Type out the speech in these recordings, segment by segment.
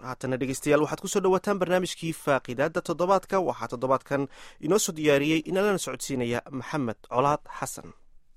haatana dhegeystayaal waxaad kusoo dhawaataan barnaamijkii faaqidaada toddobaadka waxaa toddobaadkan inoo soo diyaariyey inalana socodsiinaya maxamed colaad xasan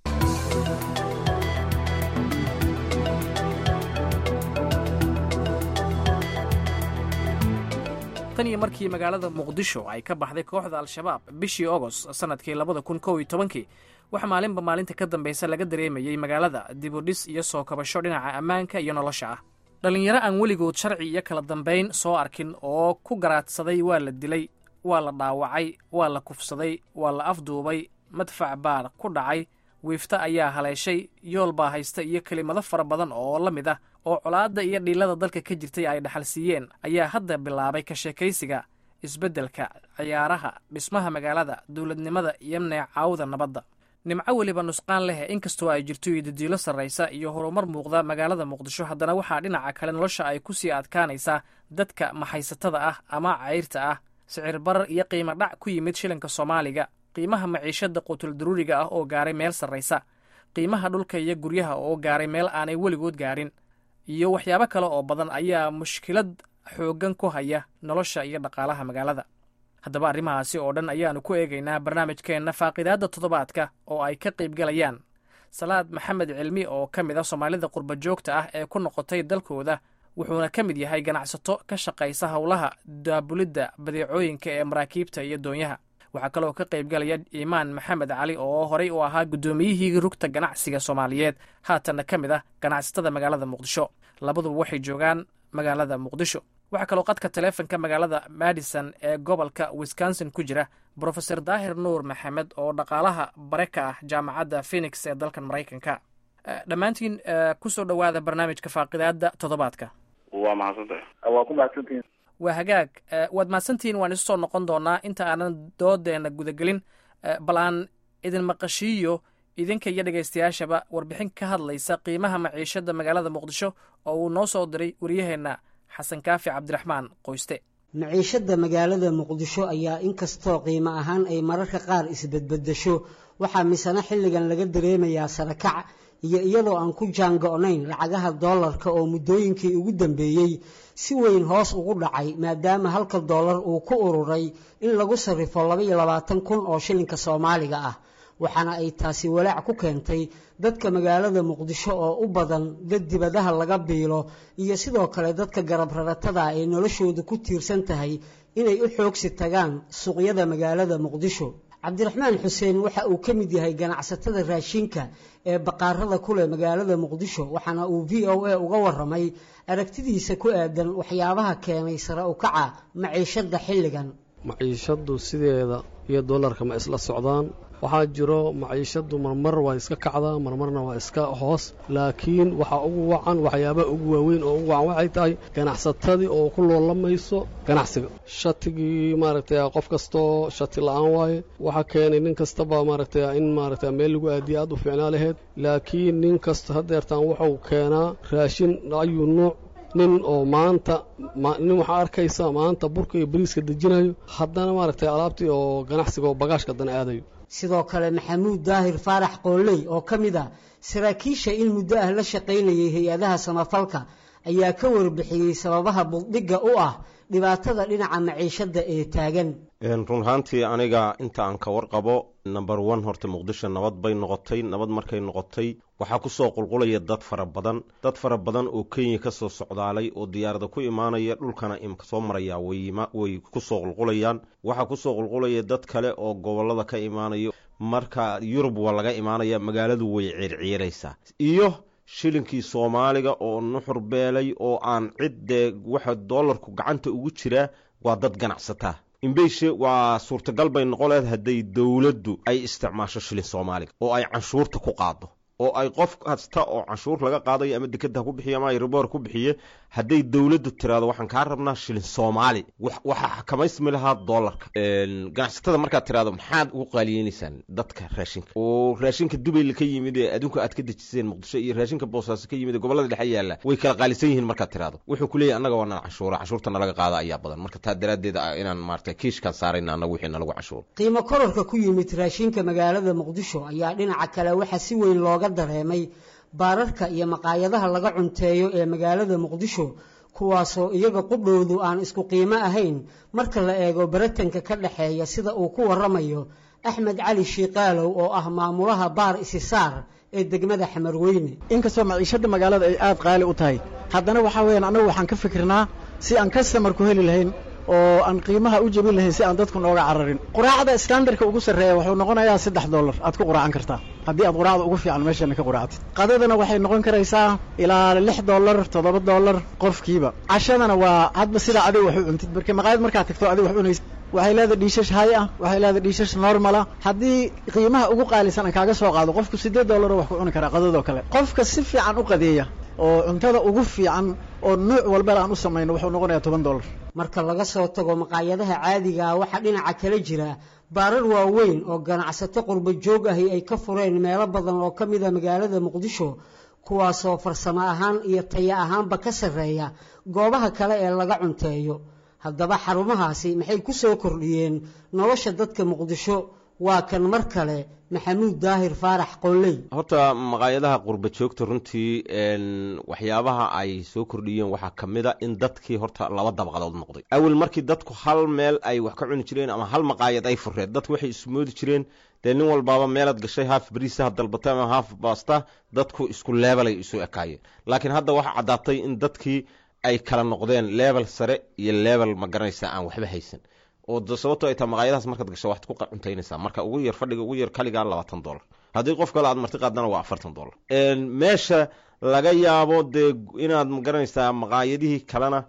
tan iyo markii magaalada muqdisho ay ka baxday kooxda al-shabaab bishii ogost sannadkii labada kun kow iyo tobankii waxaa maalinba maalinta ka dambaysa laga dareemayey magaalada dibudhis iyo soo kabasho dhinaca ammaanka iyo nolosha ah dhallinyaro aan weligood sharci iyo kala dambayn soo arkin oo ku garaadsaday waa la dilay waa la dhaawacay waa la kufsaday waa la afduubay madfac baa ku dhacay wiifta ayaa haleeshay yool baa haysta iyo kelimado fara badan oo la mid ah oo colaadda iyo dhiilada dalka ka jirtay ay dhaxal siiyeen ayaa hadda bilaabay ka sheekaysiga isbeddelka ciyaaraha dhismaha magaalada dowladnimada iyo neecaawda nabadda nimco weliba nusqaan leh inkastoo ay jirto idadiilo sarraysa iyo horumar muuqda magaalada muqdisho haddana waxaa dhinaca kale nolosha ay ku sii adkaanaysaa dadka maxaysatada ah ama cayrta ah sicir barar iyo qiimo dhac ku yimid shilinka soomaaliga qiimaha maciishada quutul daruuriga ah oo gaaray meel sarraysa qiimaha dhulka iyo guryaha oo gaaray meel aanay weligood gaarin iyo waxyaabo kale oo badan ayaa mushkilad xooggan ku haya nolosha iyo dhaqaalaha magaalada haddaba arrimahaasi oo dhan ayaannu ku eegaynaa barnaamijkeenna faaqidaadda toddobaadka oo ay ka qaybgalayaan salaad maxamed cilmi oo ka mid ah soomaalida qurba joogta ah ee ku noqotay dalkooda wuxuuna ka mid yahay ganacsato ka shaqaysa howlaha daabulidda badeecooyinka ee maraakiibta iyo doonyaha waxaa kaloo ka qaybgalaya iimaan maxamed cali oo horey u ahaa guddoomiyihii rugta ganacsiga soomaaliyeed haatanna ka mid ah ganacsatada magaalada muqdisho labaduba waxay joogaan magaalada muqdisho waxaa kaloo qadka taleefonka magaalada madison ee gobolka wisconsin ku jira brofeor daahir nuur maxamed oo dhaqaalaha bare ka ah jaamacadda phenix ee dalkan maraykanka dhammaantiin kusoo dhowaada barnaamijka faaqidaada toddobaadka waa mahadsantahay waa ku mahadsantihin waa hagaag waad mahadsantihiin waan isu soo noqon doonaa inta aanan doodeena gudagelin bal aan idin maqashiiyo idinka iyo dhegaystayaashaba warbixin ka hadlaysa qiimaha maciishada magaalada muqdisho oo uu noo soo diray waryaheenna xasan kaafi cabdiraxmaan qoyste maciishadda magaalada muqdisho ayaa inkastoo qiimo ahaan ay mararka qaar isbedbedesho waxaa misena xilligan laga dareemayaa sarakac iyo iyadoo aan ku jaango-nayn lacagaha doolarka oo muddooyinkii ugu dambeeyey si weyn hoos ugu dhacay maadaama halka doolar uu ku ururay in lagu sarrifo laba iyo labaatan kun oo shilinka soomaaliga ah waxaana ay taasi walaac ku keentay dadka magaalada muqdisho oo u badan dad dibadaha laga biilo iyo sidoo kale dadka garab raratada ee noloshooda ku tiirsan tahay inay u xoogsi tagaan suuqyada magaalada muqdisho cabdiraxmaan xuseen waxa uu ka mid yahay ganacsatada raashinka ee baqaarada kuleh magaalada muqdisho waxaana uu v o a uga waramay aragtidiisa ku aadan waxyaabaha keenay sare u kaca maciishadda xilligan maciishaddu sideeda iyo doolarka ma isla socdaan waxaa jiro maciishaddu marmar waa iska kacdaa marmarna waa iska hoos laakiin waxaa ugu wacan waxyaabaha ugu waaweyn oo ugu wacan waxay tahay ganacsatadii oo ku loolamayso ganacsiga shatigii maaragtay qof kastoo shati la-aan waaye waxaa keenay nin kastaba maaragtay in maaragtay meel lagu aadiya aad u fiicnaa laheyd laakiin nin kasta hadeertaan wuxuu keenaa raashin ayuu nuuc nin oo maanta nin waxaa arkaysa maanta burka iyo bariiska dejinayo haddana maaragtay alaabtii oo ganacsiga oo bagaashka dana aadayo sidoo kale maxamuud daahir faarax qooley oo ka mid ah saraakiisha in muddo ah la shaqaynayay hay-adaha samafalka ayaa ka warbixiyey sababaha buldhigga u ah dhibaatada dhinaca maciishadda ee taagan run ahaantii aniga inta aan ka warqabo number one horta muqdisho nabad bay noqotay nabad markay noqotay waxaa kusoo qulqulaya dad fara badan dad fara badan oo kenya kasoo socdaalay oo diyaarada ku imaanaya dhulkana imka soo maraya way kusoo qulqulayaan waxaa kusoo qulqulaya dad kale oo gobolada ka imaanaya marka yurub waa laga imaanaya magaaladu way ciirciiraysaa iyo shilinkii soomaaliga oo nuxur beelay oo aan ciddee waxa doolarku gacanta ugu jiraa waa dad ganacsataa imbeyshe waa suurtagal bay noqon leed hadday dowladdu ay isticmaasho shilin soomaaliga oo ay canshuurta ku qaado oo ay qof kasta oo canshuur laga qaadayo ama dekeda ha ku bixiye ama riboor ku bixiye hadday dowladdu tiraado waxaan kaa rabnaa shilin soomaali waxaa xakamaysmi lahaa doolarka ganacsatada markaad tiraado maxaad ugu qaaliyenaysaan dadka raashinka oo raashinka dubay ka yimid ee adinku aad ka dejiseen muqdisho iyo raashinka boosaaso ka yimid ee gobolada dhexe yaalla way kala qaalisan yihiin markaad tiraado wuxuu ku leeyahy annaga waa nala canshuura canshuurta nalaga qaada ayaa badan marka taa daraaddeed inaan maarata kiishkaan saarayna annaga wixii nalagu canshuuro qiimo kororka ku yimid raashinka magaalada muqdisho ayaa dhinaca kale waxaa si weyn looga dareemay baararka iyo maqaayadaha laga cunteeyo ee magaalada muqdisho kuwaasoo iyaga qudhowdu aan isku qiimo ahayn marka la eego baratanka ka dhexeeya sida uu ku warramayo axmed cali shiikaalow oo ah maamulaha baar isisaar ee degmada xamarweyne inkastoo maciishadda magaalada ay aad qaali u tahay haddana waxaa weyaan annagu waxaan ka fikirnaa si aan kastamar ku heli lahayn oo aan qiimaha u jebin lahayn si aan dadku nooga cararin quraacda standardka ugu sarreeya wuxuu noqonayaa saddex dollar aad ku quraacan kartaa haddii aad quraacda ugu fiican meeshana ka quraactid qadadana waxay noqon karaysaa ilaa lix dollar toddoba dollar qofkiiba cashadana waa hadba sidaa adiga wax u cuntid marka maqaayad markaad tagto adiga wax cunaysid waxay leedahay dhiishash hay ah waxay leedahay dhiishash normala haddii qiimaha ugu qaalisan aan kaaga soo qaado qofku siddeed dollar wax ku cuni karaa qadadoo kale qofka si fiican u qadeeya oo cuntada ugu fiican oo nuuc walbala aan u samayno wuxuu noqonayaa toban dollar marka laga soo tago maqaayadaha caadigaa waxaa dhinaca kala jira baarar waaweyn oo ganacsato qurba joog ahi ay ka fureen meelo badan oo ka mida magaalada muqdisho kuwaasoo farsamo ahaan iyo taya ahaanba ka sarreeya goobaha kale ee laga cunteeyo haddaba xarumahaasi maxay ku soo kordhiyeen nolosha dadka muqdisho waa kan mar kale maxamuud daahir faarax qolley horta maqaayadaha qurba joogta runtii waxyaabaha ay soo kordhiyeen waxaa ka mid a in dadkii horta laba dabaqadood noqday awel markii dadku hal meel ay wax ka cuni jireen ama hal maqaayad ay fureen dadku waxay ismoodi jireen dee nin walbaaba meelaad gashay haaf bariisaha dalbata ama haaf baasta dadku isku leebelay isu ekaayeen laakiin hadda waxaa caddaatay in dadkii ay kala noqdeen leebel sare iyo leebel ma garanaysaa aan waxba haysan oo sababto ay tahay maqaayadahaas markaad gasho waxaad ku cuntaynaysaa marka ugu yar fadhiga ugu yar kaligaa labaatan dollar haddii qof kale aad marti qaadana waa afartan dollar meesha laga yaabo dee inaad ma garanaysaa maqaayadihii kalena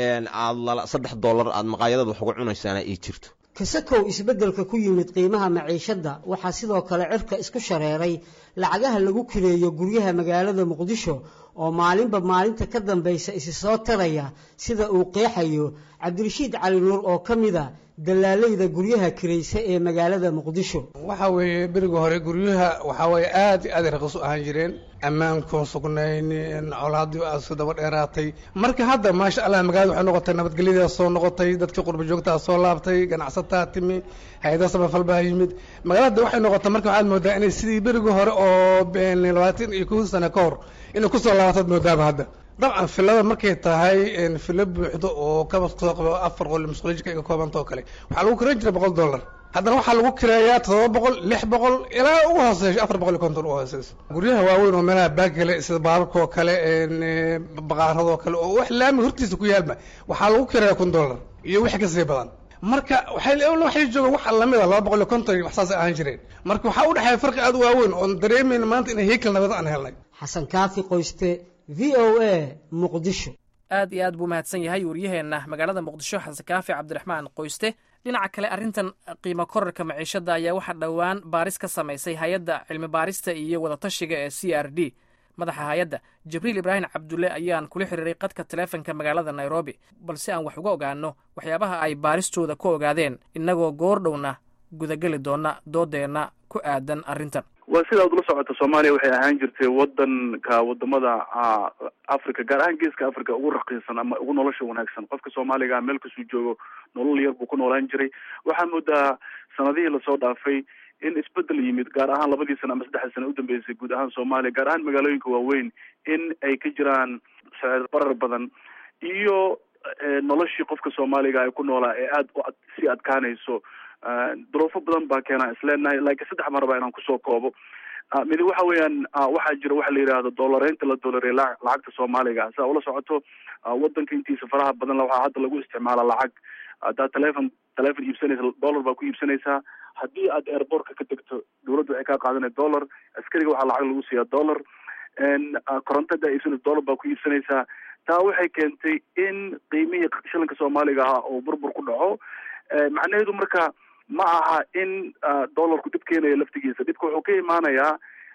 aad saddex dollar aad maqaayadada wax uga cunaysaana ay jirto kasakow isbeddelka ku yimid qiimaha maciishadda waxaa sidoo kale cirka isku shareeray lacagaha lagu kireeyo guryaha magaalada muqdisho oo maalinba maalinta ka dambaysa isi soo taraya sida uu qeexayo cabdirashiid cali nuur oo ka mid a dallaalayda guryaha kiraysa ee magaalada muqdisho waxa weeye beriga hore guryaha waxaa weeye aad iyo aad ay raqiis u ahaan jireen ammaankuun sugnayn colaadii asu daba dheeraatay marka hadda maasha allah magaalada waxay noqotay nabadgelyadaa soo noqotay dadkii qurba joogtaa soo laabtay ganacsataa timi hay-ada samafal baa yimid magaalada waxay noqotay marka waxaad moodaa inay sidii berigii hore oo labaatan iyo kow sano ka hor inay kusoo laabataad moodaaba hadda dabcan filada markay tahay filo buuxdo oo kaba soo qabo afar qol masquulijka iga koobanta oo kale waxaa lagu kiran jiray boqol dollar haddana waxaa lagu kireeyaa toddoba boqol lix boqol ilaa ugu hooseysho afar boqol iyo konton u hooseyso guryaha waaweyn oo meelaha baagale sida baararkoo kale baqaaradoo kale oo wax laami hortiisa ku yaalma waxaa lagu kireeyaa kun dollar iyo wixii kasii badan marka waxay waxay joogaan wax lamid a laba boqol iyo konton iyo wax saas ahaan jireen marka waxaa u dhexeeya farqi aad u waaweyn oon dareemayna maanta inay heykal nabad aan helnay xasan kaafi qoyste v o a muqdisho aad iyo aad buu mahadsan yahay waryaheenna magaalada muqdisho xasan kaafi cabdiraxmaan qoyste dhinaca kale arrintan qiimo korarka maciishadda ayaa waxaa dhowaan baaris ka samaysay hay-adda cilmi baarista iyo wadatashiga ee c r d madaxa hay-adda jibriil ibraahim cabdulle ayaan kula xiriiray qadka taleefonka magaalada nairobi balse aan wax uga ogaano waxyaabaha ay baaristooda ku ogaadeen innagoo goordhowna gudageli doona doodeenna ku aadan arrintan waa sidaad ula socota soomaaliya waxay ahaan jirtay wadanka wadamada africa gaar ahaan geeska africa ugu raqiisan ama ugu nolosha wanaagsan qofka soomaaliga meel kasuu joogo nolol yar buu ku noolaan jiray waxaa moodaa sanadihii lasoo dhaafay in isbedel yimid gaar ahaan labadii sano ama saddexdii sano udambeysay guud ahaan soomaaliya gaar ahaan magaalooyinka waaweyn in ay ka jiraan sicir barar badan iyo noloshii qofka soomaaliga ay ku noolaa ee aada u sii adkaanayso duruufo badan baa keenaa isleenahay laakiin saddex mar baa inaan kusoo koobo midi waxa weeyaan waxaa jira waxa la yidhaahdo doolareynta la doolareey lacagta soomaaliga saa ula socoto wadanka intiisa faraha badan waxaa hadda lagu isticmaala lacag haddaad telefon telefon iibsanaysa dollar baa ku iibsanaysaa haddii aad airbortka ka degto dawladda waxay kaa qaadanay dollar askariga waxaa lacag lagu siiyaa dollar koronto hadaa iibsanaysa dollar baa ku iibsanaysaa taa waxay keentay in qiimihii shilinka soomaaliga ahaa oo burbur ku dhaco macnaheedu marka ma aha in dollarku dib keenayo laftigiisa dhibka wuxuu ka imaanayaa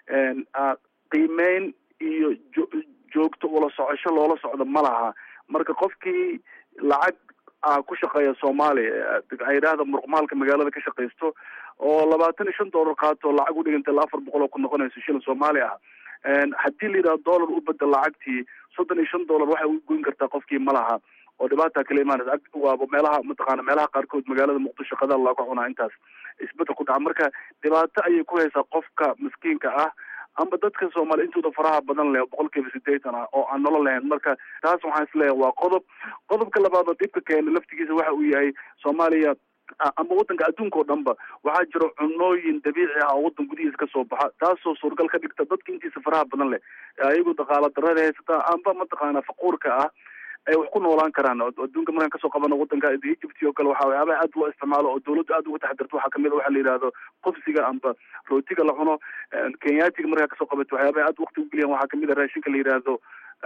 qiimeyn iyo jo joogto ula socosho loola socdo ma laha marka qofkii lacag ku shaqeeya soomaaliya ay yidhaahda muruqmaalka magaalada ka shaqaysto oo labaatan iyo shan dollar qaato lacag u dhiganta ilaa afar boqol oo ku noqonayso shilin soomaali ah haddii la yidhahdo dollar u bedel lacagtii soddon iyo shan dollar waxay u goyn kartaa qofkii ma laha oo dhibaata kala imaanaysa waaba meelaha mataqaana meelaha qaarkood magaalada muqdisho qadaal looga cunaa intaas isbedel ku dhaca marka dhibaato ayay ku haysaa qofka miskiinka ah amba dadka soomaaliya intooda faraha badan leh boqol kiiba sideetan ah oo aan nolol lahayn marka taas waxaan isleeyahay waa qodob qodobka labaad oo dhibka keena laftigiisa waxa uu yahay soomaaliya ama wadanka adduunka oo dhan ba waxaa jira cunooyin dabiici ah oo wadan gudihiisa kasoo baxa taasoo suuragal ka dhigta dadka intiisa faraha badan leh ayagu dhaqaala darada haysata amba mataqaana faquurka ah ay wax ku noolaan karaan adduunka markaan kasoo qabano wadanka egypt oo kale waxa waxyaabaha aad loo isticmaalo oo dawladda aad uga taxadirto waxaa kamid a waxa la yidhahdo qofsiga amba rootiga la cuno kenyaatiga markaa kasoo qabato waxyaabaha aad wakti ugeliyan waxaa kamid a raashinka la yidhaahdo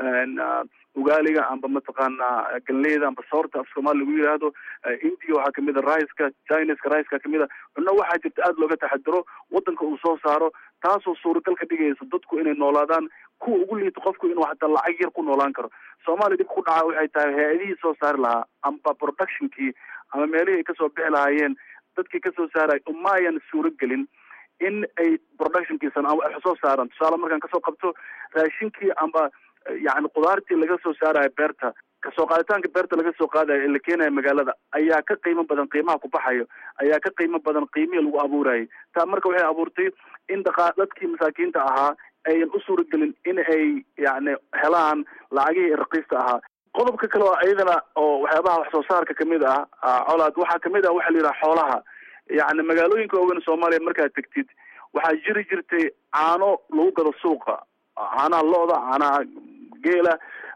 ugaaliga amba mataqaana galeyda amba soorta af soomaali lagu yidhaahdo india waxaa kamid a riceka chineska riceka kamid a cunno waxaa jirta aad looga taxadiro wadanka uu soo saaro taasoo suuragal ka dhigaysa dadku inay noolaadaan kuwa ugu liito qofku inuu hataa lacag yar ku noolaan karo soomaaliya dhib ku dhaca waxay tahay hay-adihii soo saari lahaa amba productionkii ama meelihii ay kasoo bixi lahaayeen dadkii kasoo saaray umaayan suuro gelin in ay productionkiisan ama wax soo saaran tusaale markaan kasoo qabto raashinkii amba yacni qudaartii laga soo saarayo beerta kasoo qaaditaanka beerta laga soo qaadayo ee la keenayo magaalada ayaa ka qiimo badan qiimaha ku baxayo ayaa ka qiimo badan qiimihii lagu abuurayay taa marka waxay abuurtay in dhaqa dadkii masaakiinta ahaa ayan u suuragelin in ay yacni helaan lacagihii raqiista ahaa qodobka kale oo iyadana oo waxyaabaha wax soo saarka kamid ah colaad waxaa kamid ah waxa la yidhaha xoolaha yacni magaalooyinka waaweyn soomaaliya markaad tegtid waxaa jiri jirtay caano lagu gado suuqa caanaha lo-da caanaha geela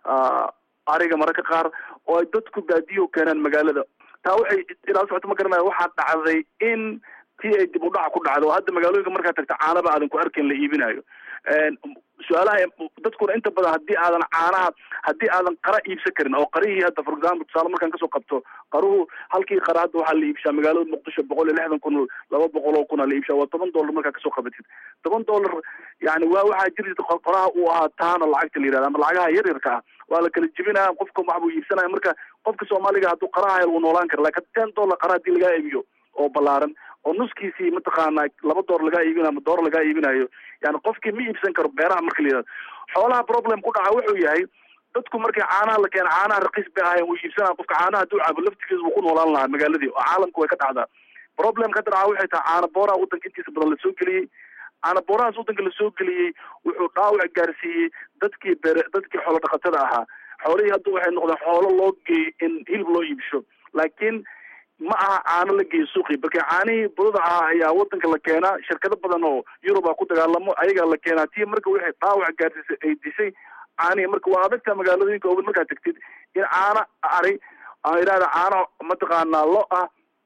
ariga mararka qaar oo ay dadku baadiyo keenaan magaalada taa waxay ilaa socota ma garanaya waxaa dhacday in tii ay dib u dhaca ku dhacdo oo hadda magaalooyinka markaad tagta caanaba aadan ku arkayn la iibinayo su-aalaha dadkuna inta badan haddii aadan caanaha haddii aadan qara iibsan karin oo qarihii hadda for example tusaale markaan kasoo qabto qaruhu halkii qara hadda waxaa la iibshaa magaalada muqdisho boqol iyo lixdan kun laba boqol oo kuna la iibshaa waa toban dollar markaa kasoo qabatid toban dollar yani waa waxaa jiri jirta qoraha uu ahaa taano lacagta la yihahda ama lacagaha yar yarka ah waa la kala jebinaya qofka wax buu iibsanaya marka qofka soomaaliga hadduu qaraha hel wuu noolaan kara lakin ten dollar qara hadii lagaa iibiyo oo ballaaran oo nuskiisii mataqaana laba door lagaa iibinayo ama door lagaa iibinayo yani qofkii ma iibsan karo beeraha marka la yihahdo xoolaha problem ku dhaca wuxuu yahay dadku markii caanaha la keena caanaha raqiis bay ahayen wuu iibsanaya qofka caanaha hadduu cabo laftigiisa wuu ku noolaan lahaa magaaladii oo caalamku way ka dhacdaa problemka hadda dhaca waxay tahay caana booraha wadanka intiisa badan lasoo geliyey caana boorahaas wadanka lasoo geliyey wuxuu dhaawac gaarsiiyey dadkii bere dadkii xoolo dhaqatada ahaa xoolihii hadda waxay noqdeen xoolo loo geeyey in hilib loo iibsho laakiin ma aha caano la geeyo suuqii marka caanihii budada ahaa ayaa wadanka la keenaa shirkado badan oo yuruba ku dagaalamo ayagaa la keenaa tii marka waxay dhaawac gaarsiisay ay dishay caanihii marka waa adagta magaalooyinka ogan markaad tagtid in caano ari aan idhahda caano mataqaanaa lo ah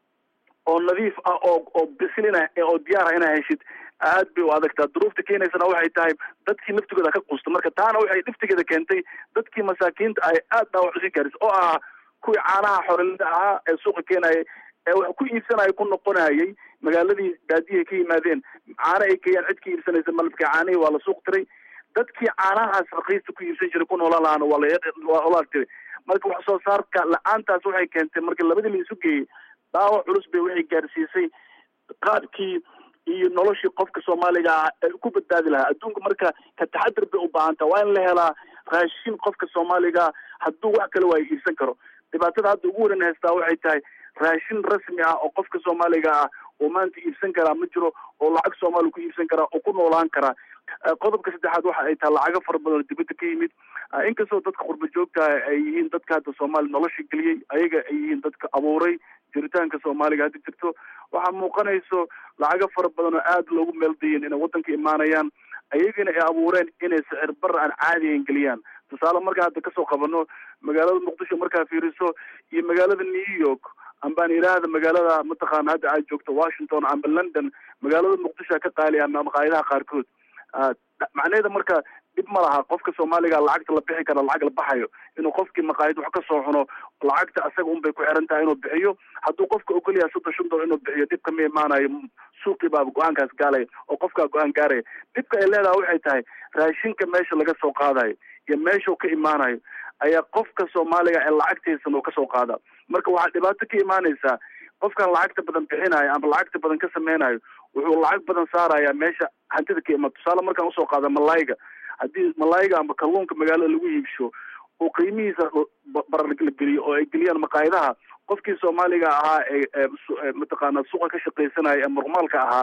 oo nadiif ah oo oo bislina oo diyaar ah inaa heshid aad bay u adagtaa duruufta keenaysana waxay tahay dadkii laftigooda ka qusta marka taana waxay dhiftigeeda keentay dadkii masaakiinta ay aad dhaawac usii gaarisa oo ahaa kuwii caanaha xorelida ahaa ee suuqa keenayay ee wax ku iibsanaya ku noqonayay magaaladii baadiyahay ka yimaadeen caano ay keeyaan cid ka iibsanaysa malabka caanihii waa la suuq tiray dadkii caanahaas raqiista ku iibsan jiray ku noolaan lahaana waa lawaa olaal tiray marka wax soo saarka la-aantaas waxay keentay marka labadii la isu geeyey dhaawac culus bay waxay gaarsiisay qaadkii iyo noloshii qofka soomaaliga ah ee ku badbaadi lahaa adduunka marka ka taxadir bay u baahantaa waa in la helaa raashin qofka soomaaliga hadduu wax kale waa iibsan karo dhibaatada hadda ugu waran haystaa waxay tahay raashin rasmi ah oo qofka soomaaliga ah oo maanta iibsan karaa ma jiro oo lacag soomaaliya ku iibsan karaa oo ku noolaan karaa qodobka saddexaad waxa ay tahay lacago fara badan oo dibadda ka yimid inkastoo dadka qurba joogta ay yihiin dadka hadda soomaaliya nolosha geliyey ayaga ay yihiin dadka abuuray jiritaanka soomaaliga hadda jirto waxaa muuqanayso lacago fara badan oo aada loogu meeldayin inay wadanka imaanayaan ayagana ay abuureen inay sicir bara aan caadiyan geliyaan tusaale markaa hadda kasoo qabano magaalada muqdisho markaa fiiriso iyo magaalada new york ambaan idhaahda magaalada mataqaana hadda aad joogto washington amba london magaalada muqdisho ka qaali ama maqaayadaha qaarkood macnaheeda marka dhib ma laha qofka soomaaliga lacagta la bixi kara lacag la baxayo inuu qofkii maqaayad wax kasoo cuno lacagta asaga un bay ku xiran tahay inuu bixiyo hadduu qofka ogolyahay soddon shan dolar inuu bixiyo dhibka ma imaanayo suuqii baaba go-aankaas gaalaya oo qofkaa go-aan gaaraya dhibka ay leedahay waxay tahay raashinka meesha laga soo qaadayo iyo meeshau ka imaanayo ayaa qofka soomaaliga ee lacagtiisan uu kasoo qaada marka waxaa dhibaato ka imaanaysaa qofkan lacagta badan bixinayo ama lacagta badan ka sameynayo wuxuu lacag badan saaraya meesha hantida ka imaad tusaale markaan usoo qaada malayga haddii malayga ama kalluunka magaalada lagu iibsho oo qiimihiisa barar la geliyo oo ay geliyaan maqaayadaha qofkii soomaaliga ahaa ee mataqaana suuqa ka shaqaysanaya ee murmaalka ahaa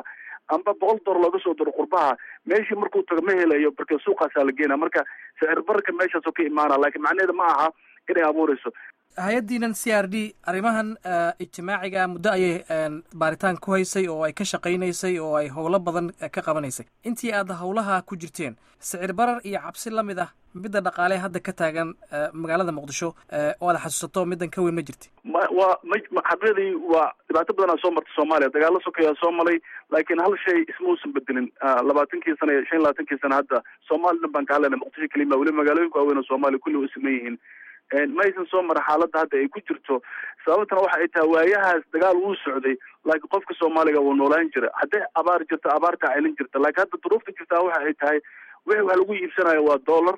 amba boqol door looga soo diro qurbaha meeshii markuu tago ma helayo marka suuqaasaa la geena marka sicir bararka meeshaasoo ka imaana laakiin macnaheeda ma aha inay abuureyso hay-addiinan c r d arrimahan ijtimaaciga muddo ayay baaritaan ku haysay oo ay ka shaqaynaysay oo ay howlo badan ka qabanaysay intii aad howlaha ku jirteen sicir barar iyo cabsi la mid ah midda dhaqaale hadda ka taagan magaalada muqdisho oo aad xasuusato middan ka weyn ma jirti ma waa ma xaqiiqdii waa dhibaato badanaa soo martay soomaaliya dagaalo sokeyaa soo malay laakiin hal shay isma uusan bedelin labaatankii sana shan iyo labaatankii sana hadda soomaali dhan baan ka hadlayna muqdisho kelima weliba magaalooyinka waaweyn oo soomaaliya kulli u siman yihiin ma aysan soo mara xaaladda hadda ay ku jirto sababtana waxa ay tahay waayahaas dagaal wuu socday laakiin qofka soomaaliga wuu noolaan jira hadday abaar jirto abaartaa celin jirta laakiin hadda duruufta jirtaa waxa ay tahay wixii wax lagu iibsanayo waa dollar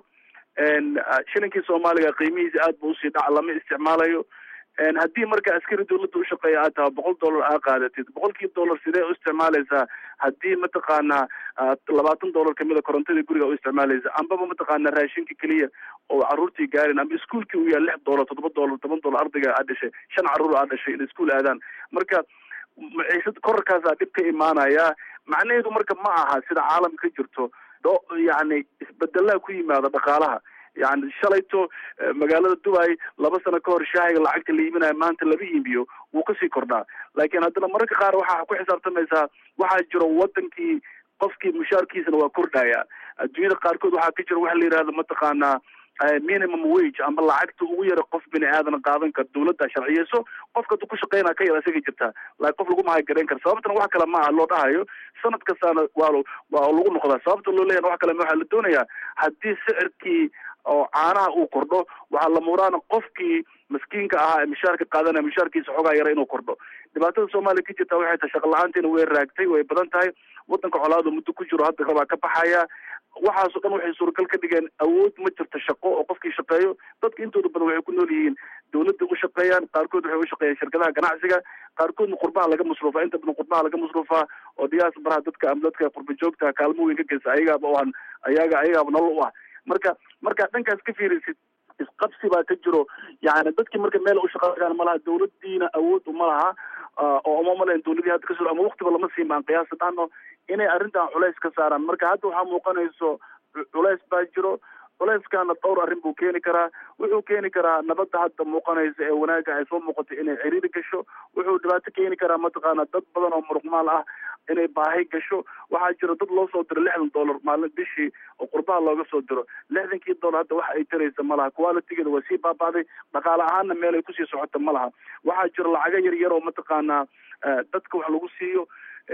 shilinkii soomaaliga qiimihiisa aad ba usii dhaca lama isticmaalayo haddii marka askari dawladda ushaqeeya aad taha boqol dollar aa qaadatid boqolkii dollar sidee u isticmaalaysaa haddii mataqaanaa labaatan dollar kamida korontadii guriga u isticmaalaysa ambaba mataqaanaa raashinka keliya oo caruurtii gaarin amba iskuolkii u yaal lix dollar toddoba dollar toban dollar ardayga aa dhashay shan caruur aa dhashay inay iskuol aadaan marka maciisad korarkaasaa dhib ka imaanaya macnaheedu marka ma aha sida caalamka ka jirto do yani isbedelaa ku yimaada dhaqaalaha yani shalayto magaalada dubai laba sano ka hor shaahiga lacagta la iibinayo maanta laba iibiyo wuu kasii kordhaa laakiin haddana mararka qaar waxaa ku xisaabtamaysaa waxaa jiro wadankii qofkii mushaarkiisana waa kordhaya adduunyada qaarkood waxaa ka jira waxa la yihahda mataqaanaa minimum wage ama lacagta ugu yara qof bini aadan qaadan kara dawladda sharciyeyso qofka du ku shaqeynaa ka yar isaga jirtaa laakiin qof lagu mahadgarayn kara sababtana wax kale maaha loo dhahayo sanad kastaana waa waa lagu noqdaa sababta loo leeyahay wax kale ma waxaa la doonayaa haddii sicirkii oo caanaha uu kordho waxaa la muraana qofkii maskiinka ahaa ee mishaarka qaadanaya mishaarkiisa xoogaa yara inuu kordho dhibaatada soomaaliya ka jirta waxay tahay shaqa la-aantiina way raagtay way badan tahay wadanka colaadu muddo ku jiro hadda rabaa ka baxaya waxaasoo dhan waxay suuragal ka dhigeen awood ma jirto shaqo oo qofkii shaqeeyo dadka intooda badan waxay ku nool yihiin dawladda u shaqeeyaan qaarkood waxay u shaqeeyaan shirkadaha ganacsiga qaarkoodna qurbaha laga masruufaa inta badan qurbaha laga masruufaa oo diyaas baraha dadka ama dadka qurba joogta kaalmo weyn ka geysa ayagaaba u an ayaga ayagaaba nolol u ah marka markaad dhankaas ka fiirisid isqabsi baa ka jiro yani dadkii marka meel u shaqeeyaan malaha dawladdiina awood uma laha oo uma malayn dawladii hadda kasoo ama waktiba lama siin baan qiyaasa dhahno inay arrintan culays ka saaraan marka hadda waxaa muuqanayso culays baa jiro culayskaana dhowr arrin buu keeni karaa wuxuu keeni karaa nabadda hadda muuqanaysa ee wanaagga ay soo muuqatay inay ciriiri gasho wuxuu dhibaato keeni karaa mataqaana dad badan oo muruqmaal ah inay baahi gasho waxaa jira dad loo soo diro lixdan dollar maalin bishii oo qurbaha looga soo diro lixdankii dollar hadda wax ay taraysa ma laha qualitigeeda waa sii baaba'day dhaqaale ahaanna meel ay kusii socota ma laha waxaa jira lacago yar yar oo mataqaanaa dadka wax lagu siiyo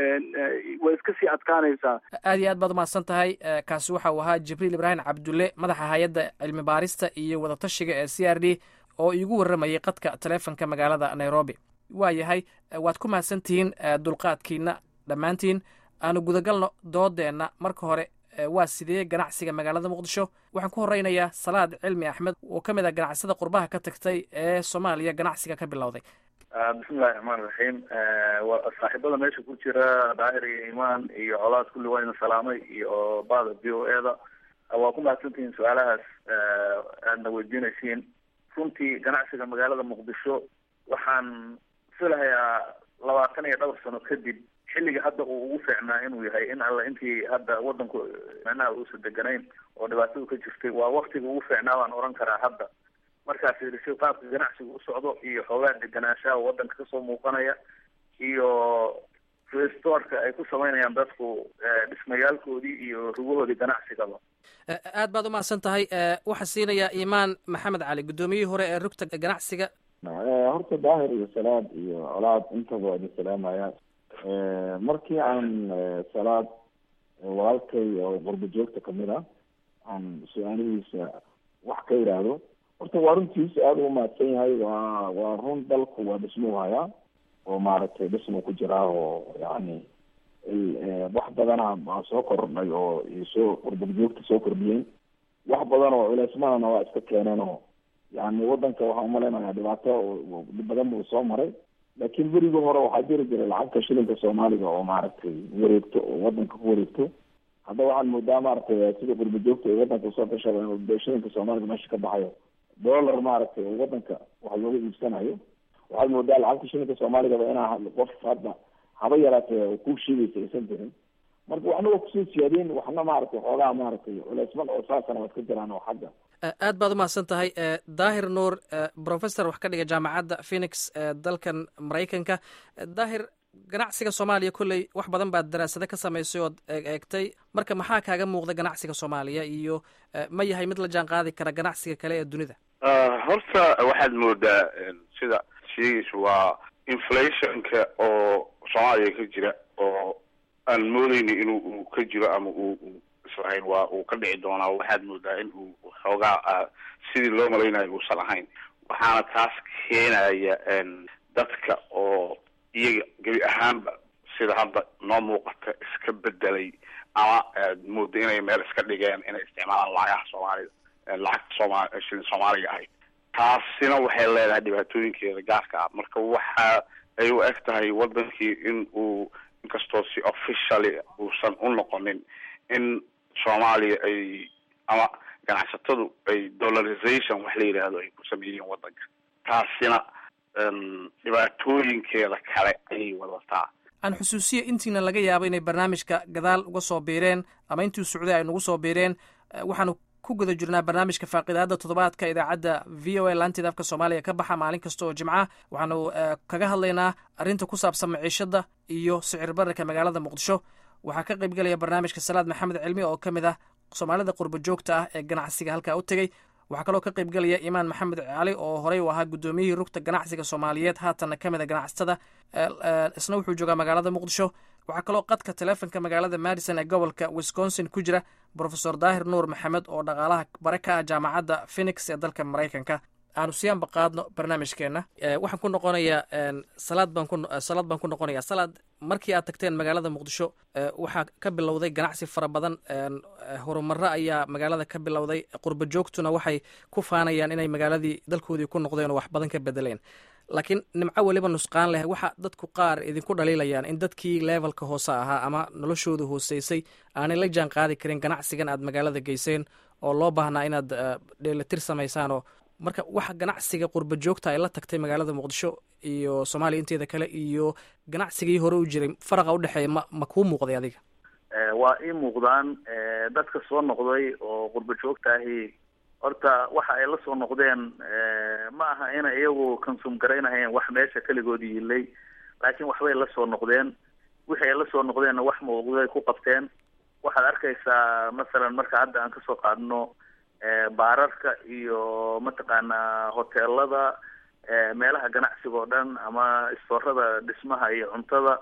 way iska sii adkaanaysaa aad iyo aad baad umahadsan tahay kaasi waxa uu ahaa jibriil ibraahim cabdulle madaxa hay-adda cilmi baarista iyo wadatashiga ee c r d oo iigu warramayay qadka taleefonka magaalada nairobi waa yahay waad ku mahadsantihiin dulqaadkiina dhammaantiin aanu gudagalno doodeenna marka hore waa sidee ganacsiga magaalada muqdisho waxaan ku horeynayaa salaad cilmi axmed oo ka mid ah ganacsada qurbaha ka tagtay ee soomaaliya ganacsiga ka bilowday bismillahi raxmaan raxiim saaxiibada meesha ku jira daahir iyo imaan iyo colaad kulli waa ina salaamay iyo bada v o e da waa ku mahadsantihiin su-aalahaas aadna weydiinaysiin runtii ganacsiga magaalada muqdisho waxaan filahayaa labaatan iyo dhowr sano kadib xilliga hadda uu ugu fiicnaa inuu yahay in alla intii hadda wadanku micnaha uusan deganayn oo dhibaatadu ka jirtay waa waktiga ugu fiicnaa baan oran karaa hadda markaa fiirisay qaabka ganacsiga u socdo iyo xoogaa deganaanshaha wadanka kasoo muuqanaya iyo restorka ay ku samaynayaan dadku dhismayaalkoodii iyo rugahoodii ganacsigaba aad baad umahadsan tahay waxaa siinayaa imaan maxamed cali guddoomiyihii hore ee rugta ganacsiga horta daahir iyo salaad iyo colaad intaba waa idin salaamaya markii aan salaad walaalkay oo qurba joogta kamid ah aan su-aalihiisa wax ka yidhaahdo horta waa runtiisa aada ugu mahadsan yahay waa waa run dalku waa dhismuu hayaa oo maaragtay dhismuu ku jiraa oo yani wax badana baa soo kordhay oo soo qurbajoogta soo kordhiyeen wax badan oo culeysmadana waa iska keeneen oo yani wadanka waxaan umalaynayaa dhibaato badan buu soo maray laakiin berigii hore waxaa jiri jiray lacagta shilinka soomaaliga oo maaragtay wareegto oo wadanka ku wareegto hadda waxaan moodaa maaragtay sida qurbajoogta ee wadanka usoo gashaba in shilinka soomaaliga meesha ka baxayo dollar maaragtay oo wadanka wax looga iibsanayo waxaad moodaa lacagta shilinka soomaaligaba inaa qof hadda haba yaraatee ku sheegaysa aysan jirin marka waxna waa kusoo siyaadeen waxna maaragtay xoogaa maaragtay culeysman oo saasana waad ka jiraan oo xagga aad baad umahadsan tahay daahir nuur professor wax ka dhiga jaamacadda phoenix ee dalkan maraykanka daahir ganacsiga soomaaliya kolley wax badan baad daraasado ka samaysay ood eegtay marka maxaa kaaga muuqda ganacsiga soomaaliya iyo ma yahay mid la jaan qaadi kara ganacsiga kale ee dunida horta waxaad moodaa sida sheegaysa waa inflationka oo soomaaliya ka jira oo aan moodeyni inuu uu ka jiro ama uu islahayn waa uu ka dhici doonaa waxaad moodaa in uu xoogaa sidii loo malaynayo uusan ahayn waxaana taas keenaya dadka oo iyaga gebi ahaanba sida hadda noo muuqata iska bedelay ama aad mooda inay meel iska dhigeen inay isticmaalaan lacagaha soomaalida lacagta sooma shilin soomaaliga ahayd taasina waxay leedahay dhibaatooyinkeeda gaarka ah marka waxa ay u eg tahay wadankii in uu inkastoo si officially uusan u noqonin in soomaaliya ay ama ganacsatadu ay dollarization wax la yidhaahdo ay ku sameeyeen wadanka taasina dhibaatooyinkeeda kale ayay wadataa aan xusuusiya intiina laga yaabo inay barnaamijka gadaal uga soo biireen ama intii socday ay nagu soo biireen waxaanu ku guda jirnaa barnaamijka faaqidaada toddobaadka idaacadda v o a laanteeda afka soomaaliya ka baxa maalin kasta oo jimca waxaanu kaga hadlaynaa arrinta ku saabsan maciishadda iyo sicir bararka magaalada muqdisho waxaa ka qayb gelaya barnaamijka salaad maxamed cilmi oo ka mid ah soomaalida qurba joogta ah ee ganacsiga halkaa u tegey waxaa kaloo ka qayb gelaya imaan maxamed cali oo horey u ahaa guddoomiyihii rugta ganacsiga soomaaliyeed haatanna ka mid a ganacsatada isna wuxuu joogaa magaalada muqdisho waxaa kaloo qadka teleefonka magaalada madison ee gobolka wisconsin ku jira brofesor daahir nuur maxamed oo dhaqaalaha bare ka ah jaamacadda phoenix ee dalka maraykanka aanu siyaanba qaadno barnaamijkeenna waxaan ku noqonayaa salaad baan ku salaad baan ku noqonayaa salaad markii aad tagteen magaalada muqdisho waxaa ka bilowday ganacsi fara badan horumaro ayaa magaalada ka bilowday qurba joogtuna waxay ku faanayaan inay magaaladii dalkoodii ku noqdeen oo wax badan ka bedeleen laakiin nimco weliba nusqaan leh waxa dadku qaar idinku dhaliilayaan in dadkii levelka hoose ahaa ama noloshooda hooseysay aanay la jaan qaadi karin ganacsigan aad magaalada geyseen oo loo baahnaa inaad dheelatir samaysaanoo marka waxa ganacsiga qurba joogta ay la tagtay magaalada muqdisho iyo soomaaliya inteeda kale iyo ganacsigii hore u jiray faraqa udhexeeya ma ma kuu muuqday adiga waa ii muuqdaan dadka soo noqday oo qurba joogta ahi horta waxa ay la soo noqdeen ma aha inay iyagu consum garaynahayeen wax meesha keligood yiilay laakiin waxbay la soo noqdeen wixii ay la soo noqdeenna wax muuqday ku qabteen waxaad arkaysaa masalan marka hadda aan kasoo qaadno baararka iyo mataqaanaa hoteelada meelaha ganacsiga oo dhan ama istoorada dhismaha iyo cuntada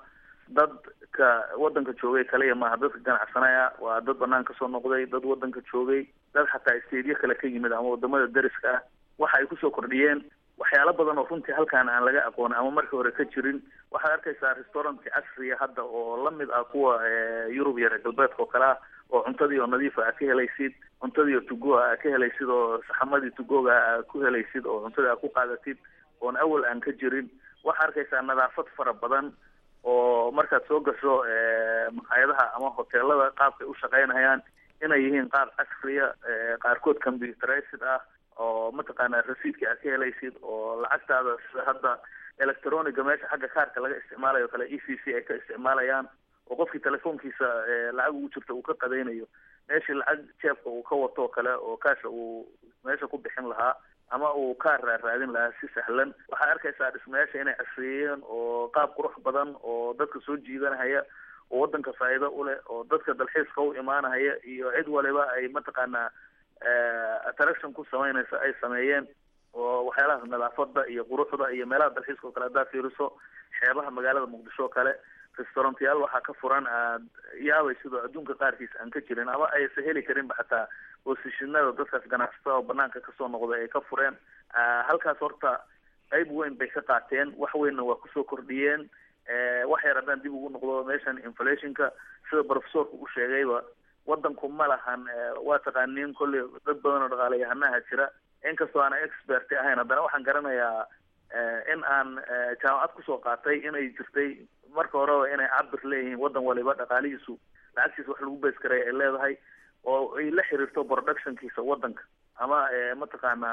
dadka wadanka joogay kaliya maaha dadka ganacsanaya waa dad banaan kasoo noqday dad wadanka joogay dad xataa stadiyo kale ka yimid ama wadamada dariska ah waxa ay kusoo kordhiyeen waxyaalo badan oo runtii halkaan aan laga aqoonin ama markii hore ka jirin waxaad arkaysaa restauranti casriya hadda oo lamid ah kuwa yurub iyo reer galbeedka oo kale ah oo cuntadii oo nadiifa aa ka helaysid cuntadii oo tugoa aa ka helaysid oo saxamadii tugoga aa ku helaysid oo cuntadii aa ku qaadatid oon awal aan ka jirin waxaa arkaysaa nadaafad fara badan oo markaad soo gasho maqaayadaha ama hoteelada qaabkay u shaqaynayaan inay yihiin qaab casriya qaarkood computerized ah oo mataqaanaa rasiidka aad ka helaysid oo lacagtaada sida hadda electroniga meesha xagga kaarka laga isticmaalayo kale e c c ay ka isticmaalayaan oo qofkii telefoonkiisa lacag ugu jirta uu ka qadaynayo meeshii lacag jeebka uu ka wato oo kale oo kaasha uu meesha ku bixin lahaa ama uu kaar raaraadin lahaa si sahlan waxaad arkaysaa dhismayaasha inay casriyeeyeen oo qaab qurux badan oo dadka soo jiidanahaya oo wadanka faa'iido u leh oo dadka dalxiiska u imaanahaya iyo cid waliba ay mataqaanaa attraction ku samaynaysa ay sameeyeen oo waxyaalaha nadaafada iyo quruxda iyo meelaha dalxiiska oo kale haddaad fiiriso xeebaha magaalada muqdisho oo kale restaurantayaal waxaa ka furan aad yaabay sidoo adduunka qaarkiis aan ka jirin ama aysa heli karinba xataa boosishinada dadkaas ganacsatada oo banaanka kasoo noqday ay ka fureen halkaas horta qayb weyn bay ka qaateen wax weynna waa kusoo kordhiyeen wax yar haddaan dib ugu noqdo meeshan inflationka sida professorka u sheegayba wadanku ma lahan waa taqaaniin kolley dad badan oo dhaqaalayahanaha jira inkastoo aana expert ahayn haddana waxaan garanayaa in aan jaamacad kusoo qaatay inay jirtay marka horeba inay cabir leeyihiin wadan waliba dhaqaalihiisu lacagtiisa wax lagu bees karaya ay leedahay oo ay la xiriirto productionkiisa wadanka ama mataqaanaa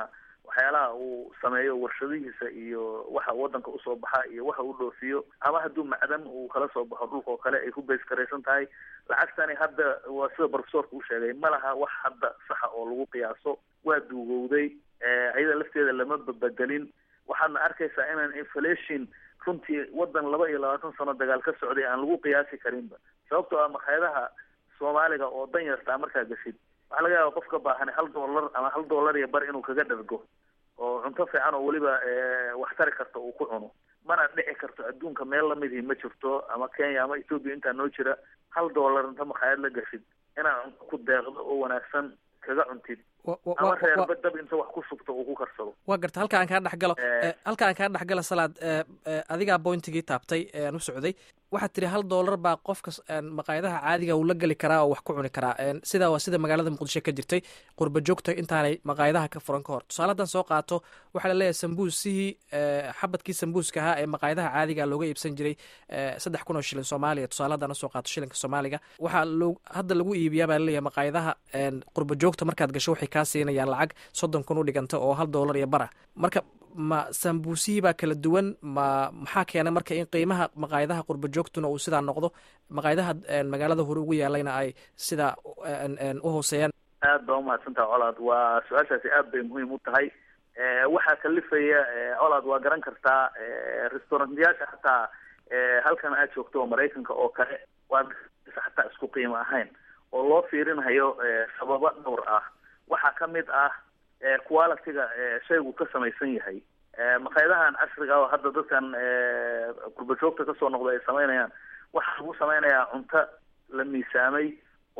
waxyaalaha uu sameeyo warshadihiisa iyo waxa wadanka usoo baxa iyo waxa uu dhoofiyo ama hadduu macdan uu kala soo baxo dhulka oo kale ay ku bayskaraysan tahay lacagtani hadda waa sida profesorka u sheegay ma laha wax hadda saxa oo lagu qiyaaso waa duugowday iyada lafteeda lama babedelin waxaadna arkaysaa inaan inflation runtii wadan laba iyo labaatan sano dagaal ka socday aan lagu qiyaasi karinba sababtoo ah makhaayadaha soomaaliga oo dan yartaa markaa gashid waxaa laga yaaba qof ka baahan hal dollar ama hal dollar iyo bar inuu kaga dhargo oo cunto fiican oo weliba wax tari karta uu ku cuno mana dhici karto adduunka meel lamidii ma jirto ama kenya ama ethoopia intaa noo jira hal dollar inta makhaayad la gashid inaad cunto ku deeqdo oo wanaagsan kaga cuntid ama reerba dab inta wax ku shubto uu ku karsado waa garta halka aan kaa dhex galo halka aan kaa dhex galo salaad adigaa bointigii taabtay aan u socday waxaad tiri hal dollar baa qofka maqaayadaha caadiga uu la geli karaa oo wax ku cuni karaa sidaa waa sida magaalada muqdisho ka jirtay qurba joogta intaanay maqaayadaha ka furan ka hor tusaale haddaan soo qaato waxaa laleeyahay sambuusihii xabadkii sambuuska ahaa ee maqaayadaha caadiga looga iibsan jiray saddex kun oo shilin soomaaliya tusaale haddaan usoo qaato shilinka soomaaliga waxaa hadda lagu iibiyaa baa laleeyahay maqaayadaha qurba joogta markaad gasho waxay kaa siinayaan lacag soddon kun u dhiganta oo hal dollar iyo bara marka ma sambuusihii baa kala duwan ma maxaa keenay marka in qiimaha maqaayadaha qurba joogtuna uu sidaa noqdo maqaayadaha magaalada hore ugu yaalayna ay sidaa u hooseeyaan aad baa umahadsantaha colaad waa su-aashaasi aad bay muhiim u tahay waxaa kalifaya colaad waa garan kartaa restaurantyaasha hataa halkan aad joogto oo maraykanka oo kale waad hataa isku qiimo ahayn oo loo fiirinayo sababo dhowr ah waxaa kamid ah quality-ga shaygu ka samaysan yahay maqaayadahan casriga oo hadda dadkan kurbajoogta kasoo noqda ay samaynayaan waxaa lagu samaynayaa cunto la miisaamay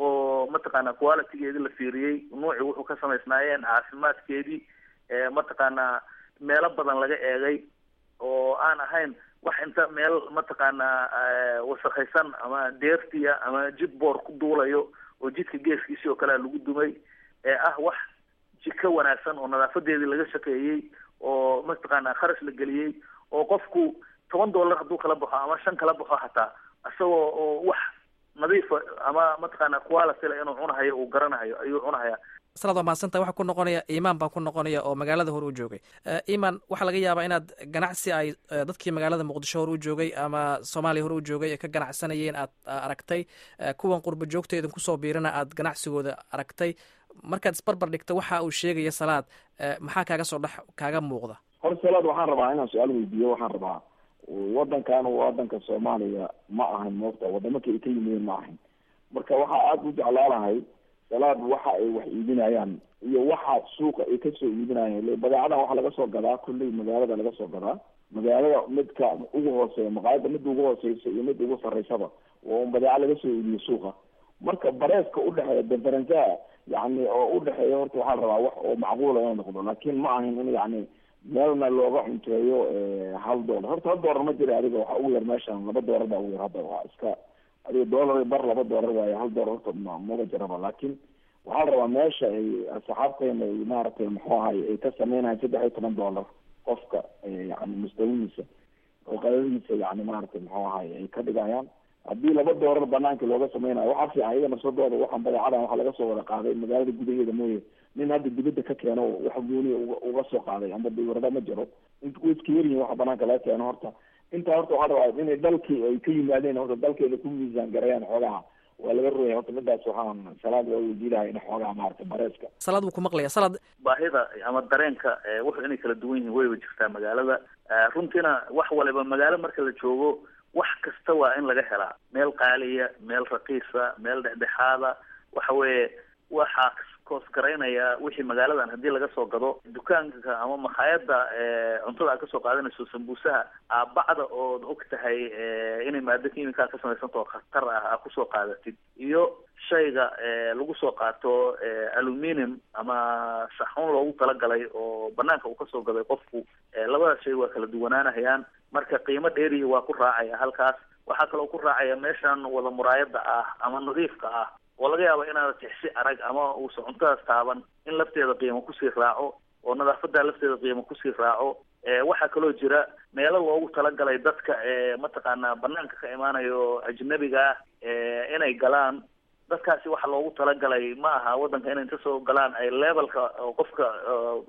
oo mataqaana quality-geedii la fiiriyey nuuci wuxuu ka samaysnaayeen caafimaadkeedii mataqaana meelo badan laga eegay oo aan ahayn wax inta meel mataqaana wasakhaysan ama deertiya ama jid boor ku duulayo oo jidka geeskiisii oo kalea lagu dumay ee ah wax jiko wanaagsan oo nadaafadeedii laga shaqeeyey oo mataqaana kharash la geliyey oo qofku toban dollar hadduu kala baxo ama shan kala baxo hataa isagoo oo wax nadiifa ama mataqaana quality le inuu cunahayo uu garanahayo ayuu cunahaya salaad waa mahadsantaha waxaa ku noqonaya imaan baa ku noqonaya oo magaalada hore u joogay imaan waxaa laga yaabaa inaad ganacsi ay dadkii magaalada muqdisho hore u joogay ama soomaaliya hore u joogay ee ka ganacsanayeen aad aragtay kuwan qurba joogta idin kusoo biirana aad ganacsigooda aragtay markaad isbarbar dhigta waxa uu sheegaya salaad maxaa kaaga soo dhex kaaga muuqda hor salaad waxaan rabaa inaan su-aal weydiiyo waxaan rabaa wadankan wadanka soomaaliya ma ahan moogta wadamaka ay ka yimideen ma ahan marka waxaa aada u jeclaalahay salaad waxa ay wax iibinayaan iyo waxa suuqa ay kasoo iibinayaan badeecadan waxaa laga soo gadaa kulley magaalada laga soo gadaa magaalada midka ugu hooseeya maqaayada midda ugu hooseysa iyo midda ugu sarreysaba waa un badeeca laga soo iibiyo suuqa marka bareeska udhexeeya differencaha yani oo udhexeeya horta waxaa la rabaa wax oo macquula inuu noqdo laakin ma ahin in yani meelna looga cunteeyo hal dollar horta hal dollar ma jira adiga waxa ugu yar meeshan laba dollar baa ugu yar hadda waa iska adiga dollar bar laba dollar waaye hal dollar horta ma maba jiraba laakin waxaa la rabaa meesha ay asxaabteena ay maaragtay muxuu ahay ay ka sameynayan saddex iyo toban dollar qofka yani mustawihiisa oo qadadiisa yani maaragtay muxuu ahay ay ka dhigayaan haddii laba doorar banaanka looga sameynayo waxaa fiican iyaga nafsadooda waxaan badeecadan waxa laga soo wada qaaday magaalada gudaheeda mooye nin hadda dibadda ka keeno wax gooniya uga soo qaaday amba dawrada ma jiro inta way iska yaryihin waxa banaanka laga keeno horta intaa horta waxaa rabaa inay dalkii ay ka yimaadeen horta dalkeeda ku miisaan garayaan xoogaha waa laga rogaya horta midaas waxaan salaad waa weydiilahay in xoogaha maaragtay bareeska salaad wuu ku maqlaya salaad baahida ama dareenka wuxuu inay kala duwan yihiin wayba jirtaa magaalada runtiina wax waliba magaalo marka la joogo wax kasta waa in laga helaa meel qaaliya meel raqiisa meel dhexdhexaada waxa weeye waxaa koos garaynaya wixii magaaladan haddii laga soo gado dukaanka ama makhaayada cuntada aad kasoo qaadanayso sambuusaha aabacda ood og tahay inay maado kimika ka samaysanta oo khatar ah aa kusoo qaadatid iyo shayga lagu soo qaato aluminium ama saxuun loogu talagalay oo banaanka uu kasoo gaday qofku labadaas shay waa kala duwanaanahayaan marka qiimo dheerihi waa ku raacaya halkaas waxaa kaloo ku raacaya meeshan wada muraayada ah ama nadiifka ah oo laga yaabo inaad tixsi arag ama uusa cuntadaas taaban in lafteeda qiimo kusii raaco oo nadaafada lafteeda qiimo kusii raaco waxaa kaloo jira meelo loogu talagalay dadka mataqaana banaanka ka imaanayo ajnabiga ah inay galaan dadkaasi waxa loogu talagalay ma aha wadanka inay inta soo galaan ay levelka qofka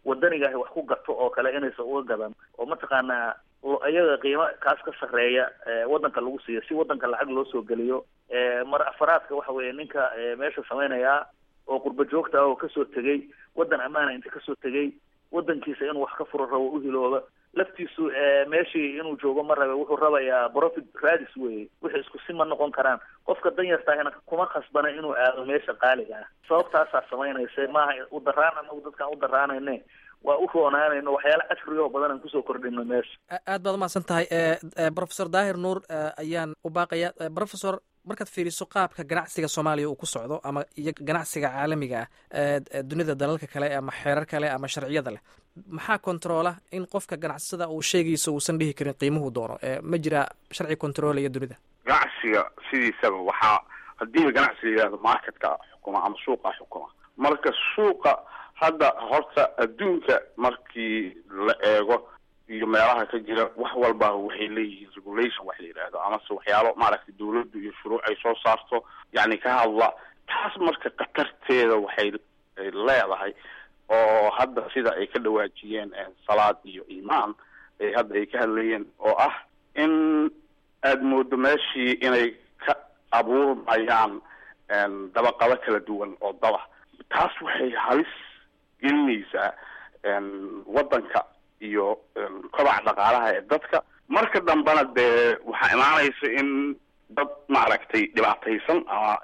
wadanigaah wax ku gato oo kale inaysan uga gadan oo mataqaanaa iyaga qiimo kaas ka sarreeya waddanka lagu siiyo si waddanka lacag loo soo geliyo mar afaraadka waxa weeye ninka meesha samaynayaa oo qurba joogta ah oo kasoo tegay waddan ammaana inta kasoo tegay waddankiisa inuu wax ka furo rabo uhilooba laftiisu meeshii inuu joogo ma rabe wuxuu rabayaa profit radis weye wixii isku si ma noqon karaan qofka danyartaahina kuma khasbana inuu aado meesha qaaliga ah sababtaasaa samaynaysa maaha u daraan anagu dadkaan u daraanayne waa u roonaanayno waxyaala casrigo badan aan kusoo kordhino meesha aad baad umahadsan tahay professor daahir nuur ayaan u baaqaya professor markaad fiiriso qaabka ganacsiga soomaaliya uu ku socdo ama iyo ganacsiga caalamiga ah dunida dalalka kale ama xeerar kale ama sharciyada leh maxaa controola in qofka ganacsada uu sheegayso uusan dhihi karin qiimuhu doono ma jira sharci controlaya dunida ganacsiga sidiisaba waxaa haddii ganacsiga yihahdo marketka xukuma ama suuqa xukuma marka suuqa hadda horta adduunka markii la eego iyo meelaha ka jira wax walba waxay leeyihiin regulation wax la yidhaahdo amase waxyaalo maaragtay dawladdu iyo shuruuc ay soo saarto yacni ka hadla taas marka khatarteeda waxay leedahay oo hadda sida ay ka dhawaajiyeen salaad iyo imaan ay hadda ay ka hadlayeen oo ah in aada moodo meeshii inay ka abuurmayaan dabaqado kala duwan oo daba taas waxay halis gelinaysaa waddanka iyo kobaca dhaqaalaha ee dadka marka dambena dee waxaa imaanaysa in dad maaragtay dhibaataysan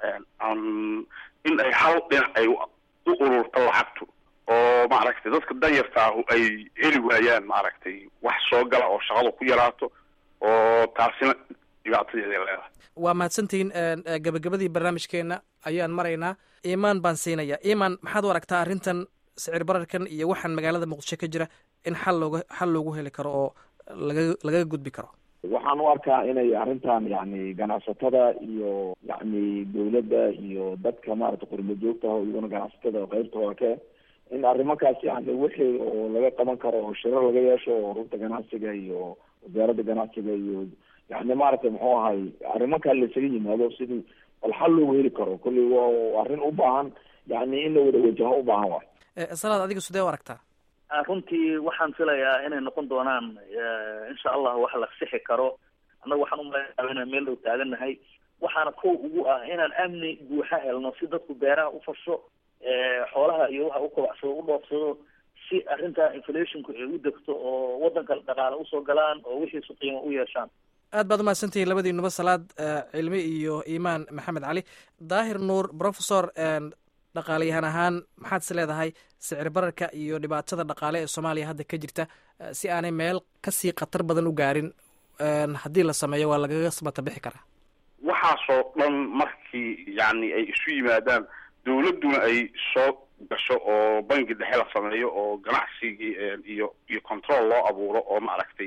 ama in ay hal dhinac ay u ururto lacagtu oo maaragtay dadka danyarta ahu ay heli waayaan maaragtay wax soo gala oo shaqadu ku yaraato oo taasina dhibaatadeeday leedahay waa mahadsantihiin gabagabadii barnaamijkeena ayaan maraynaa imaan baan siinaya imaan maxaad u aragtaa arrintan sicir bararkan iyo waxaan magaalada muqdisho ka jira in xal looga xal loogu heli karo oo laga lagaga gudbi karo waxaan u arkaa inay arrintan yani ganacsatada iyo yani dawladda iyo dadka maarata qurba joogta ah iyaguna ganacsatada qeybtooda ka in arrimankaas yani wixii oo laga qaban karo oo shirar laga yeesho oo runta ganacsiga iyo wasaaradda ganacsiga iyo yani maaragtay muxuu ahay arrimankaa laisaga yimaado sidii bal xal loogu heli karo kolley waa arrin u baahan yani in la wada wajaho u baahan waay salaad adiga sidee u aragtaa runtii waxaan filayaa inay noqon doonaan insha allah wax la sixi karo annaga waxaan umaleynaa inaan meel dhow taagannahay waxaana kow ugu ah inaan amni buuxa helno si dadku beeraha u fasho xoolaha iyo waxa u kobacsado u dhoofsado si arrinta inflationku ay u degto oo waddanka dhaqaale usoo galaan oo wixiisu qiimo u yeeshaan aad baad umahadsantihiin labadiinuba salaad cilmi iyo imaan maxamed cali daahir nuur professor dhaqaalayahan ahaan maxaad is leedahay sicir bararka iyo dhibaatada dhaqaale ee soomaaliya hadda ka jirta si aanay meel kasii khatar badan u gaarin haddii la sameeyo waa lagaga samata bixi karaa waxaasoo dhan markii yani ay isu yimaadaan dawladduna ay soo gasho oo bangi dhexe la sameeyo oo ganacsigii iyo iyo control loo abuuro oo maaragtay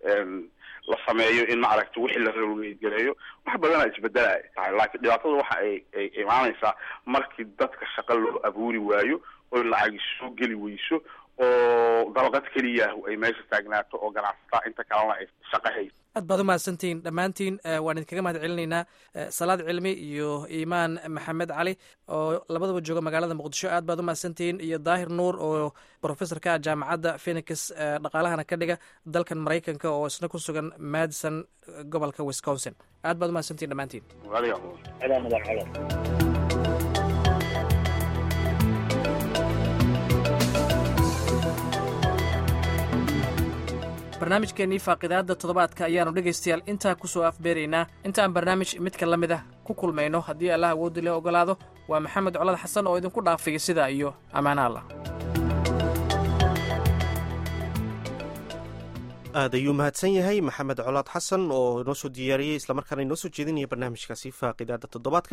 la sameeyo in maaragtay wixii la ralgeedgareeyo wax badana isbedelaya tahay laakiin dhibaatada waxa ay ay imaanaysaa markii dadka shaqo loo abuuri waayo oo lacagi soo geli weyso oo dabaqad keliyaah ay meesha taagnaato oo ganacsataa inta kalena ay shaqo hayso aad baad umahadsantihiin dhammaantiin waan idinkaga mahad celinaynaa salaad cilmi iyo imaan maxamed cali oo labadaba jooga magaalada muqdisho aad baad umahadsantihiin iyo daahir nuur oo professorka jaamacadda phenix dhaqaalahana ka dhiga dalkan maraykanka oo isna ku sugan madison gobolka wisconsin aad baad umahadsantihin dhammaantiin barnaamijkeenii faaqidaadda toddobaadka ayaannu dhegaystayaal intaa ku soo afbeeraynaa intaan barnaamij midka la mid ah ku kulmayno haddii allah awooddi le ogolaado waa maxamed colad xasan oo idinku dhaafaya sidaa iyo ammaana allah aad ayuu mahadsan yahay maxamed colaad xasan oo inoo soo diyaariyey islamarkaana inoo soo jeedinaya barnaamijkaasi faaqidaadda toddobaadka